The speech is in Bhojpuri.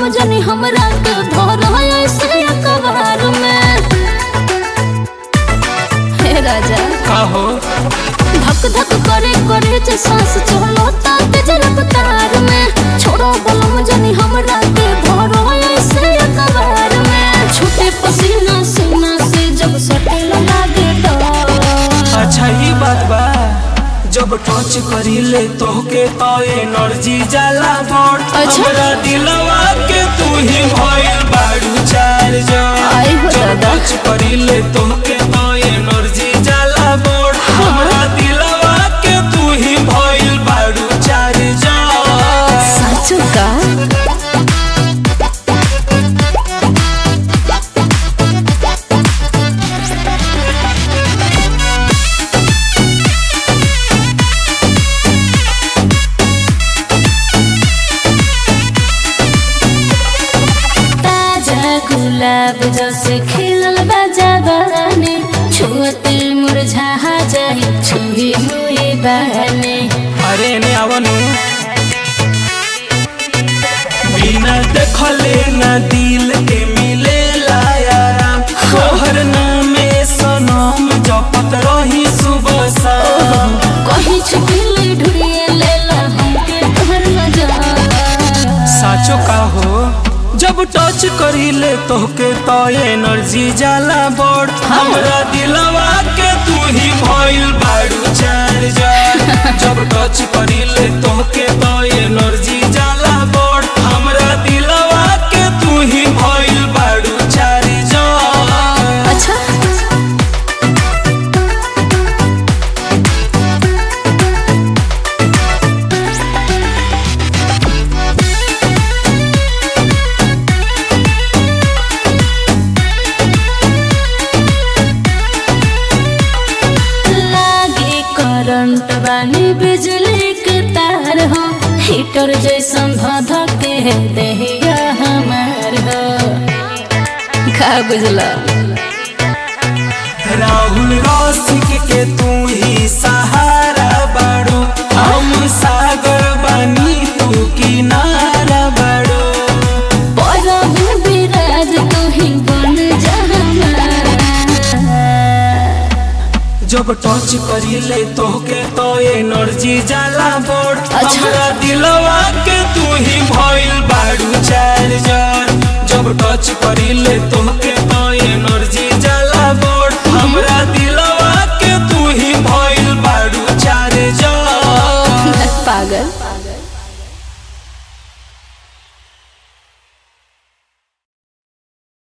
बलम जनी हमरा के धर ऐसे अखबार में हे राजा काहो धक धक करे करे जे सांस चलो ता तेज रफ्तार में छोड़ो बलम जनी हमरा के धर ऐसे अखबार में छूटे पसीना सीना से जब सटे लागे डर अच्छा ही बात बा जब टच करीले तोहके तो एनर्जी जाला बोर्ड अच्छा। हमरा दिलवा के तू ही भइल बाड़ू चार्ज आई हो जब दादा। टच करीले तोहके तो एनर्जी जाला बोर्ड हमरा दिलवा के तू ही भइल बाड़ू चार्ज साचू का ताजा गुलाब जैसे खिलल बा जवानी छुअते मुरझा जाई छुही हुई बहने अरे ने आवनु बिना देखले ना दिल के मिले आराम तोहर नामे सनम जपत रही सुबह शाम कहीं छुपिले ढूंढिए लेला हमके तोहर नजर साचो का हो जब टच करीले तोहके तो एनर्जी जाला बड़ हमरा दिलवा के तू ही भइल बाड़ू चार्जर जब टच करीले तोहके तो एनर्जी जाला बड़ हमरा दिलवा के तू ही भइल बाड़ू चार्जर अच्छा लागे करंट वाली बिजली के तार हो हीटर जैसन धध के देहिया हमार हो का बुझला राहुल रसिक के तू ही सहारा बाड़ू हम सागर बानी तू किनारा बाड़ू परम विराज तू ही बन जा हमारा जब टच करीले तोहके तो एनर्जी जाला बोर्ड अच्छा। हमरा दिलवा के तू ही भइल बाड़ू चार्जर जब टच करीले